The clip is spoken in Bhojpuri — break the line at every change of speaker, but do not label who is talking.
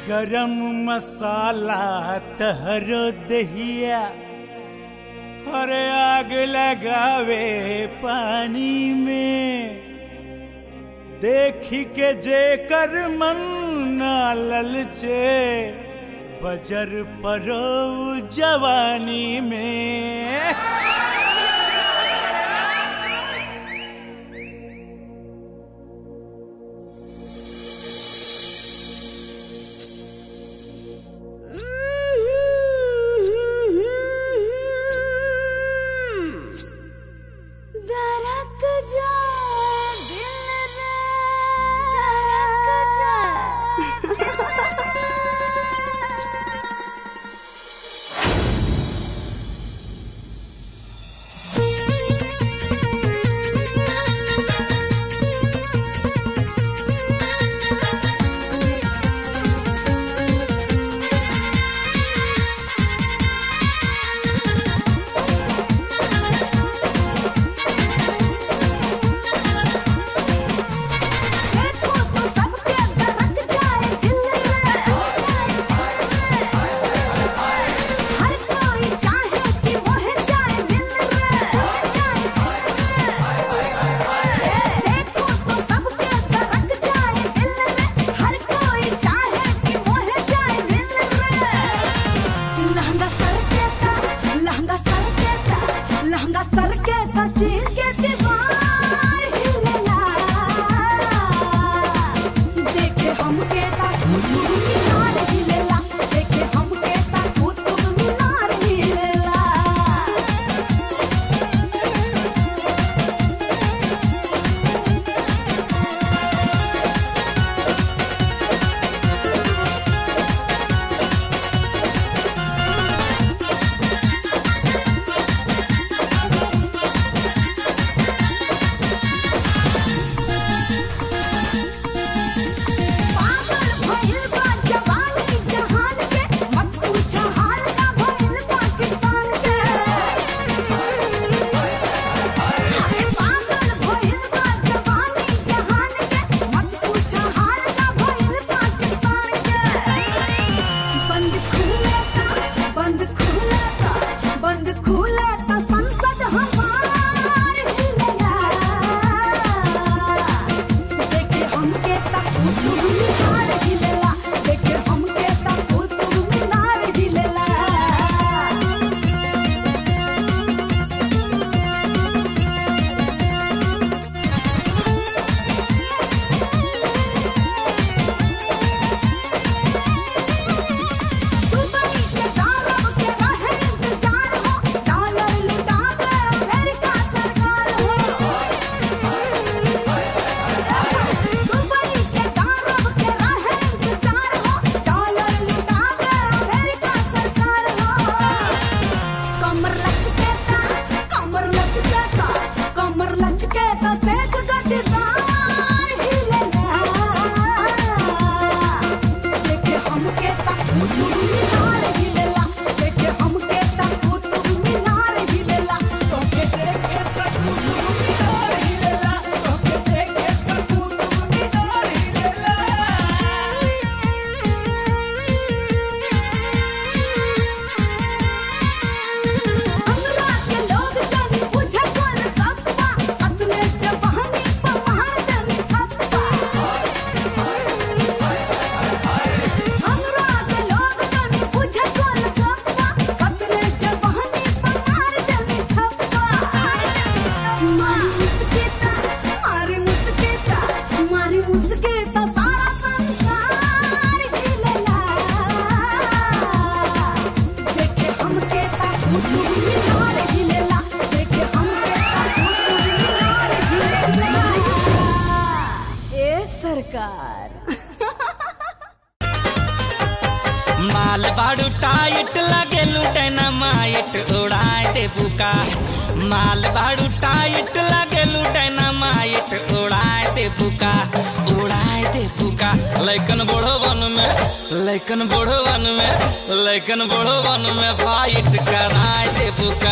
गरम मसाला तहरो दहिया अरे आग लगावे पानी में देखी के जेकर मन ना ललचे बजर परो जवानी में
दरक जा दिल रे दरक देखो तो सबके दरक जाए दिल रे हर कोई चाहे कि मोह जाए दिल रे देखो तो सबके दरक जाए दिल रे हर कोई चाहे कि मोह जाए दिल रे लहंगा सर के ता लहंगा सर के ता लहंगा सर के ता चीर के दीवार हिलला देखे हमके ता कुतुब मीनार हिलला देखे हमके ता कुतुब मीनार हिलला पागल भइल बा जवानी जहान के मत पूछ हाल का भइल पाकिस्तान के अरे पागल भइल बा जवानी जहान के मत पूछ हाल का भइल पाकिस्तान के बंद खुले ता बंद खुले ता बंद खुले ता संसद हमार हिलला देखे हमके ता कुतुब मीनार हिलला देखे हमके ता कुतुब मीनार हिलला दुबई के दारब के रहे इंतजार हो डॉलर लुटा दे अमेरिका सरकार हो दुबई के दारब के रहे इंतजार हो डॉलर लुटा दे अमेरिका सरकार हो कमर लचके ता कमर लचके ता कमर लचके ता सेक गद्दार हिलला देखे हमके ता कुतुब मीनार हिलला देखे हमके ता कुतुब मीनार हिलला तोके
देखे ता कुतुब मीनार हिलेला, तोके देखे ता कुतुब मीनार हिलेला।
हमरा के लोग जानी बुझे कोल कप्पा अपने जवानी पर मार देनी थप्पा हमरा के लोग जानी बुझे कोल कप्पा अपने जवानी पर मार देनी थप्पा मारी मुस्केता मारी मुस्केता मारी मुस्केता सारा संसार हिलला देखे हमके ता कुतुब मीनार हिलला देखे हमके ता कुतुब मीनार हिलला ए सरकार
माल बाड़ू टाइट लगेलू डायनामाइट उड़ाए दे बुका माल बाड़ू टाइट लगेलू डायनामाइट उड़ाए दे बुका उड़ाए दे बुका लैकन बड़ो वन में लैकन बड़ो वन में लैकन बड़ो वन में फाइट कराए दे बुका